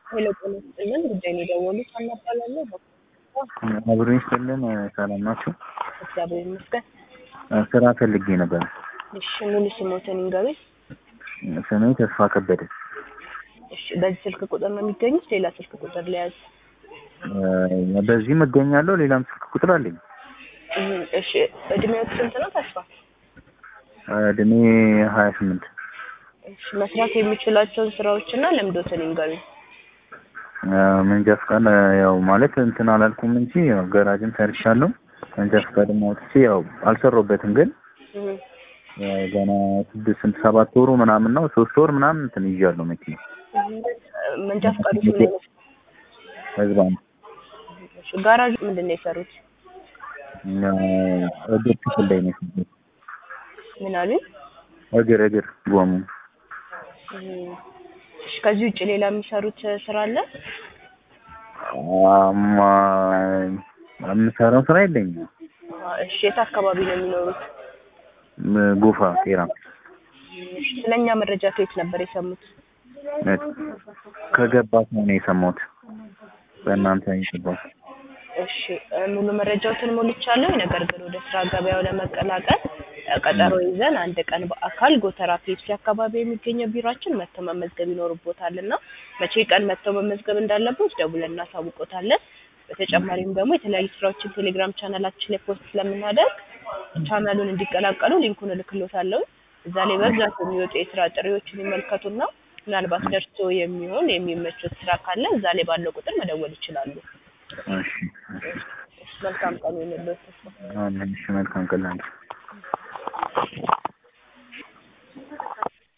ሄሎ ጤና ይስጥልን ጉዳይ ነው የደወሉት ሀና እባላለሁ። አብሮ ይስጥልን። ሰላም ናችሁ? እግዚአብሔር ይመስገን። ስራ ፈልጌ ነበር። እሺ ሙሉ ስሞትን ይንገሩኝ። ስሜ ተስፋ ከበደ። እሺ በዚህ ስልክ ቁጥር ነው የሚገኙት? ሌላ ስልክ ቁጥር ሊያዝ? በዚህም እገኛለሁ። ሌላም ስልክ ቁጥር አለኝ። እህ፣ እሺ እድሜዎት ስንት ነው ተስፋ? እድሜ ሀያ ስምንት እሺ መስራት የሚችሏቸውን ስራዎችና ልምዶትን ይንገሩኝ። መንጃ ፍቃድ ያው ማለት እንትን አላልኩም እንጂ ያው ገራጅም ሰርቻለሁ። መንጃ ፍቃድም አውጥቼ ያው አልሰራሁበትም፣ ግን እህ፣ ያው ገና ስድስት ስንት ሰባት ወሩ ምናምን ነው ሶስት ወር ምናምን እንትን ይዣለሁ መኪና መንጃ ፈቃዱ ምን አይነት? ህዝብ አንድ እሺ ጋራጅ ምንድን ነው የሰሩት? እና እግር ክፍል ላይ ነው የሰራሁት። ምን አሉኝ? እግር እግር ጎሙ እህ፣ እሺ ከዚህ ውጭ ሌላ የሚሰሩት ስራ አለ? አማ የምሰራው ስራ የለኝም። አ፣ እሺ የት አካባቢ ነው የሚኖሩት? ጎፋ ጤራ እሺ ስለኛ መረጃ ከየት ነበር የሰሙት? ከገባ ሰው ነው የሰማሁት። በእናንተ የገባሁት። እሺ እ፣ ሙሉ መረጃዎትን ሞልቻለሁ። ነገር ግን ወደ ስራ ገበያው ለመቀላቀል እ፣ ቀጠሮ ይዘን አንድ ቀን በአካል ጎተራ ፔፕሲ አካባቢ የሚገኘው ቢሯችን መጥተው መመዝገብ ይኖርቦታል እና መቼ ቀን መጥተው መመዝገብ እንዳለቦት ደውለን እናሳውቆታለን። በተጨማሪም ደግሞ የተለያዩ ስራዎችን ቴሌግራም ቻናላችን ላይ ፖስት ስለምናደርግ ቻናሉን እንዲቀላቀሉ ሊንኩን እልክሎታለሁ። እዛ ላይ በብዛት የሚወጡ የስራ ጥሪዎችን ይመልከቱና ምናልባት ደርሶ የሚሆን የሚመቹት ስራ ካለ እዛ ላይ ባለው ቁጥር መደወል ይችላሉ። እሺ መልካም ቀን ይሁንልዎት። አሜን። እሺ መልካም ቀን ላንቺ።